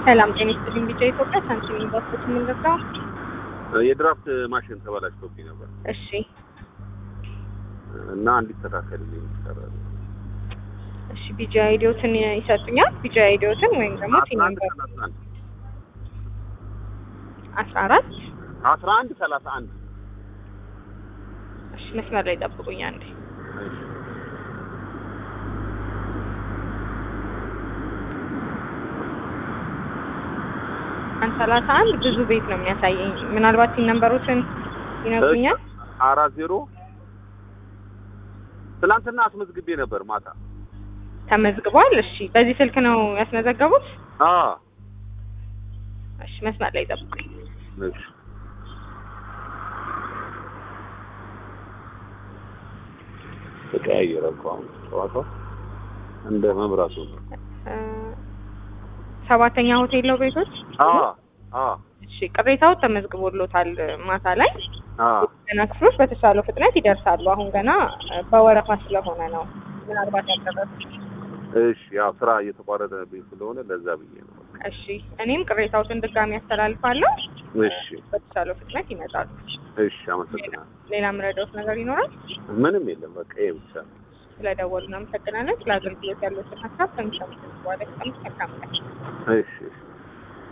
ሰላም ጤና ይስጥልኝ። ቢጫ ኢትዮጵያ ሳንቲም ኢንቨስትመንት የምንገዛው የድራፍት ማሽን ተበላሽቶብኝ ነበር እሺ እና እንዲስተካከልልኝ ይሰራል። እሺ ቢጫ አይዲዮትን ይሰጡኛል። ቢጫ አይዲዮትን ወይም ደግሞ አስራ አንድ ሲነምበር ሰላሳ አንድ አስራ አራት አስራ አንድ ሰላሳ አንድ እሺ መስመር ላይ ጠብቁኝ አንዴ። አንድ ሰላሳ አንድ ብዙ ቤት ነው የሚያሳየኝ። ምናልባት ሲነምበሮችን ይነግሩኛል። አራት ዜሮ ትናንትና አስመዝግቤ ነበር ማታ። ተመዝግቧል። እሺ በዚህ ስልክ ነው ያስመዘገቡት? አ እሺ መስመር ላይ ጠብቁኝ። እሺ ተቀያየረ እኮ አሁን ጨዋታው እንደ መብራቱ ነው። እ ሰባተኛ ሆቴል ነው ቤቶች? አ አ እሺ ቅሬታው ተመዝግቦሎታል ማታ ላይ አ ገና ክፍሎች በተሻለው ፍጥነት ይደርሳሉ። አሁን ገና እ በወረፋ ስለሆነ ነው ምናልባት ያልደረሱት። እሺ ያው ስራ እየተቋረጠብኝ ስለሆነ ለዛ ብዬ ነው። እሺ እኔም ቅሬታዎትን ድጋሚ ያስተላልፋለሁ። እሺ በተሻለው ፍጥነት ይመጣሉ። እሺ አመሰግናለሁ። ሌላ የምረዳዎት ነገር ይኖራል? ምንም የለም በቃ ይሄ ብቻ ነው። ስለደወሉ እናመሰግናለን። ስለ አገልግሎት ያሉትን ሀሳብ ከሚሰሙት በኋላ መልካም ቀን። እሺ እሺ